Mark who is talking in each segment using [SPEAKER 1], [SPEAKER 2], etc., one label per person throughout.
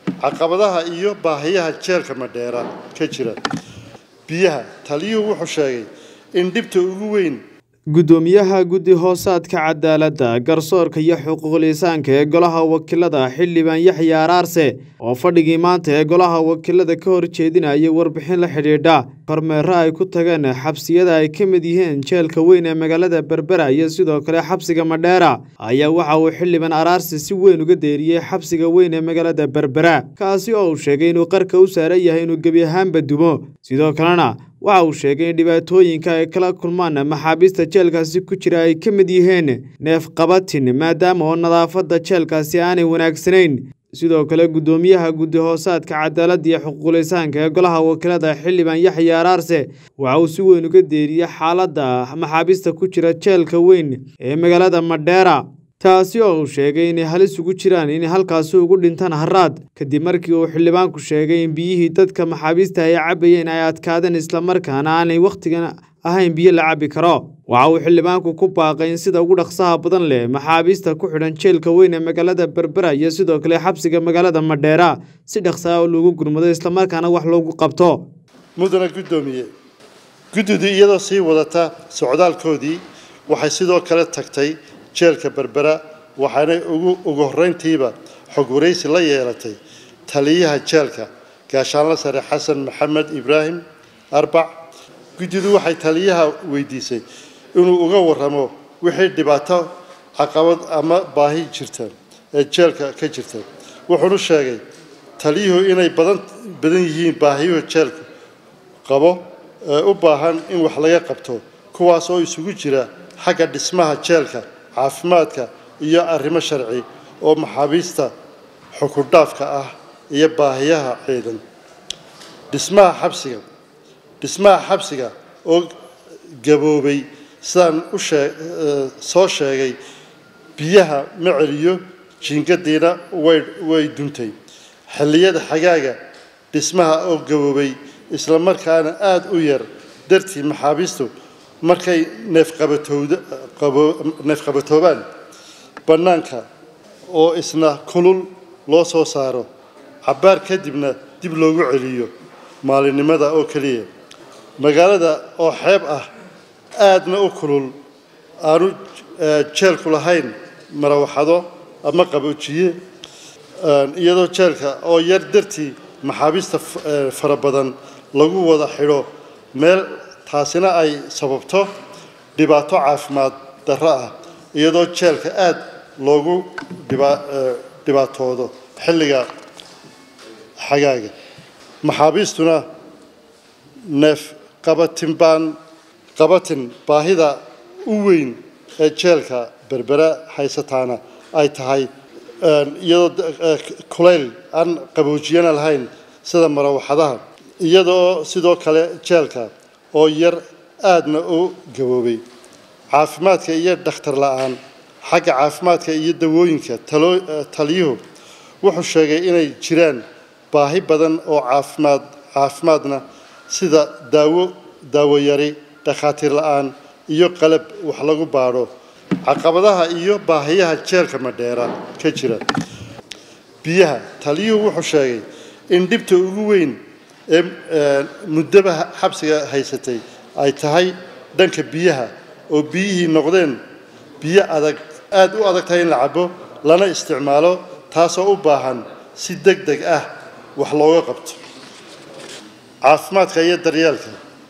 [SPEAKER 1] caqabadaha iyo baahiyaha jeelka madheera ka jira biyaha taliyuhu wuxuu sheegay in dhibta ugu weyn
[SPEAKER 2] guddoomiyaha guddi hoosaadka cadaaladda garsoorka iyo xuquuqlisaanka ee golaha wakiilada xildhibaan yaxya araarse oo fadhigii maanta ee golaha wakiilada ka horjeedinayay warbixin la xidhiidha kormeero ay ku tageen xabsiyada ay ka mid yihiin jeelka weyn ee magaalada berbera iyo sidoo kale xabsiga madheera ayaa waxa uu xildhibaan araarse si weyn uga deeriyey xabsiga weyn ee magaalada berbera kaasi oo uu sheegay inuu qarka u saaran yahay inuu gebi ahaanba dumo sidoo kalena waxa uu sheegay in dhibaatooyinka ay kala kulmaan maxaabiista jeelkaasi ku jira ay ka mid yihiin neefqabatin maadaama oo nadaafadda jeelkaasi aanay wanaagsanayn sidoo kale guddoomiyaha guddi hoosaadka cadaaladda iyo xuquuqlisaanka ee golaha wakiilada xildhibaan yaxya araarse waxa uu si weyn uga deeriyey xaaladda maxaabiista ku jira jeelka weyn ee magaalada madheera taasi oo uu sheegay inay halis ugu jiraan inay halkaasi ugu dhintaan haraad kadib markii uu xildhibaanku sheegay in biyihii dadka maxaabiista ay cabbayeen ay adkaadeen islamarkaana aanay wakhtigan ahayn biyo la cabbi karo waxa uu xildhibaanku ku baaqay in sida ugu dhaqsaha badan leh maxaabiista ku xidhan jeelka weyn ee magaalada berbera iyo sidoo kale xabsiga magaalada madheera si dhaqsaa oo loogu gurmado islamarkaana wax loogu qabto
[SPEAKER 1] mudana guddoomiye guddidu iyadoo sii wadata socdaalkoodii waxay sidoo kale tagtay jeelka berbera waxaanay ugu ugu horreyntiiba xog waraysi la yeelatay taliyaha jeelka gaashaanla sare xasan maxamed ibraahim arbac guddidu waxay taliyaha weydiisay inuu uga warramo wixii dhibaato caqabad ama baahi jirta ee jeelka ka jirta wuxuunu sheegay taliyuhu inay badan badan yihiin baahiyuhu jeelku qabo ee u baahan in wax laga qabto kuwaas oo isugu jira xagga dhismaha jeelka caafimaadka iyo arrimo sharci oo maxaabiista xukundhaafka ah iyo baahiyaha ciidan dhismaha xabsiga dhismaha xabsiga oo gaboobay sidaan u shee soo sheegay biyaha ma celiyo jiingadiina way way duntay xilliyada xagaaga dhismaha oo gaboobay isla markaana aada u yar dartii maxaabiistu markay neefqabatowda qabo neefqabatoobaan bannaanka oo isna kulul loo soo saaro cabbaar kadibna dib loogu celiyo maalinimada oo keliya magaalada oo xeeb ah aadna u kulul aanu jeelku lahayn marawaxado ama qaboojiye iyadoo jeelka oo yar dartii maxaabiista fara badan lagu wada xidho meel taasina ay sababto dhibaato caafimaad darro ah iyadoo jeelka aada loogu dhibaatoodo xilliga xagaaga maxaabiistuna neef qabatin baan qabatin baahida u weyn ee jeelka berbera haysataana ay tahay iyadoo kulayl aan qaboojiyana lahayn sida marawaxadaha iyadoo sidoo kale jeelka oo yar aadna u gaboobay caafimaadka iyo dhakhtar la-aan xagga caafimaadka iyo dawooyinka taliyuhu wuxuu sheegay inay jiraan baahi badan oo caafimaad caafimaadna sida daawo daawo yari dhakhaatiir la-aan iyo qalab wax lagu baadho caqabadaha iyo baahiyaha jeelka madheera ka jira biyaha taliyuhu wuxuu sheegay in dhibta ugu weyn ee muddaba xabsiga haysatay ay tahay dhanka biyaha oo biyihii noqdeen biyo adag aada u adag tahay in la cabo lana isticmaalo taasoo u baahan si deg deg ah wax looga qabto caafimaadka iyo daryeelka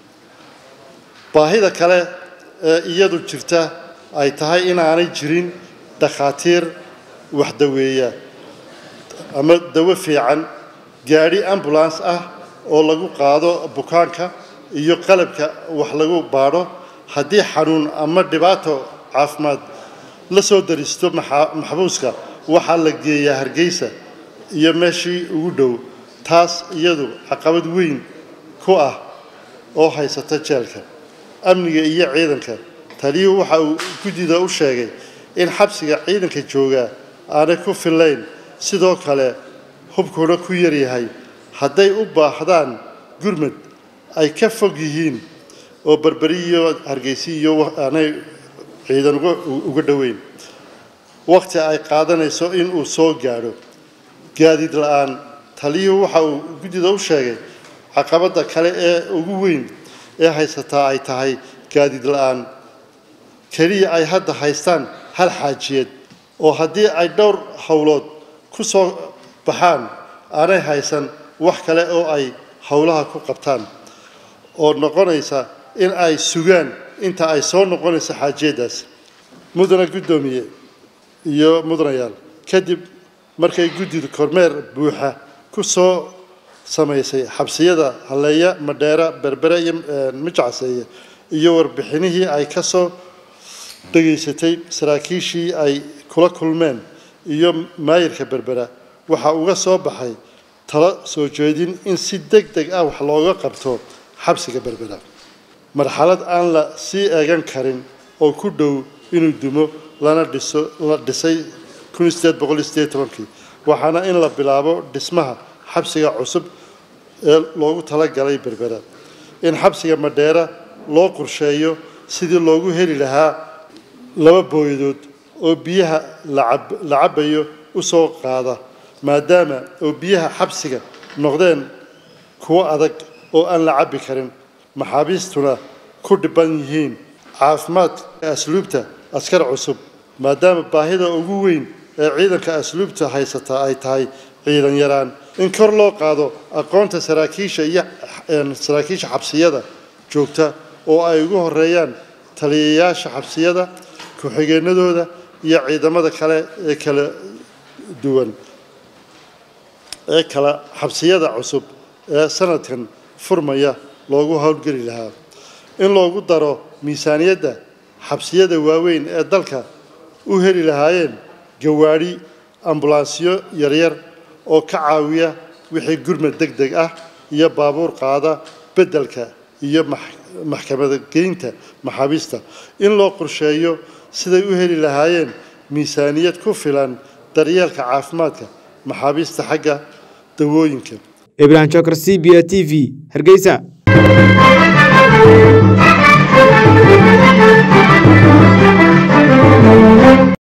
[SPEAKER 1] baahida kale ee iyadu jirta ay tahay inaanay jirin dhakhaatiir wax daweeya ama dawo fiican gaadhi ambulance ah oo lagu qaado bukaanka iyo qalabka wax lagu baadho haddii xanuun ama dhibaato caafimaad la soo daristo maxbuuska waxaa la geeyaa hargeysa iyo meeshii ugu dhow taas iyadu caqabad weyn ku ah oo haysata jeelka amniga iyo ciidanka taliyuhu waxa uu guddida u sheegay in xabsiga ciidanka joogaa aanay ku fillayn sidoo kale hubkuna ku yaryahay hadday u baahdaan gurmad ay ka fog yihiin oo berberi iyo hargeysi iyo aanay ciidan uga dhoweyn waqti ay qaadanayso in uu soo gaadho gaadiid la-aan taliyuhu waxa uu guddida u sheegay caqabadda kale ee ugu weyn ee haysataa ay tahay gaadiid la-aan keliya ay hadda haystaan hal xaajiyeed oo haddii ay dhowr howlood ku soo baxaan aanay haysan wax kale oo ay howlaha ku qabtaan oo noqonaysa in ay sugaan inta ay soo noqonayso xaajiyaddaas mudana guddoomiye iyo mudanayaal kadib markay guddidu kormeer buuxa ku soo samaysay xabsiyada halleeya madheera berbere iyo mijacseeye iyo warbixinihii ay ka soo dhegaysatay saraakiishii ay kula kulmeen iyo maayirka berbera waxaa uga soo baxay talo soo jeedin in si deg deg ah wax looga qabto xabsiga berbera marxalad aan la sii eegan karin oo ku dhow inuu dumo lana dhiso la dhisay kun sideed boqol iyo sideed tobankii waxaana in la bilaabo dhismaha xabsiga cusub ee loogu talagalay berbera in xabsiga madheera loo qorsheeyo sidii loogu heli lahaa laba booyadood oo biyaha la cabayo u soo qaada maadaama oo biyaha xabsiga noqdeen kuwo adag oo aan la cabbi karin maxaabiistuna ku dhiban yihiin caafimaadka asluubta askar cusub maadaama baahida ugu weyn ee ciidanka asluubta haysataa ay tahay ciidan yaraan in kor loo qaado aqoonta saraakiisha iyo saraakiisha xabsiyada joogta oo ay ugu horeeyaan taliyayaasha xabsiyada ku-xigeenadooda iyo ciidamada kale ee kala duwan ee kala xabsiyada cusub ee sanadkan furmaya loogu howlgeli lahaa in loogu daro miisaaniyadda xabsiyada waaweyn ee dalka u heli lahaayeen gawaadhi ambulansyo yaryar oo ka caawiya wixii gurmad deg deg ah iyo baabuur qaada beddelka iyo maxkamada geynta maxaabiista in loo qorsheeyo siday u heli lahaayeen miisaaniyad ku filan daryeelka caafimaadka maxaabiista xagga dawooyinka
[SPEAKER 2] ibrahim jokar c b a t v hargeysa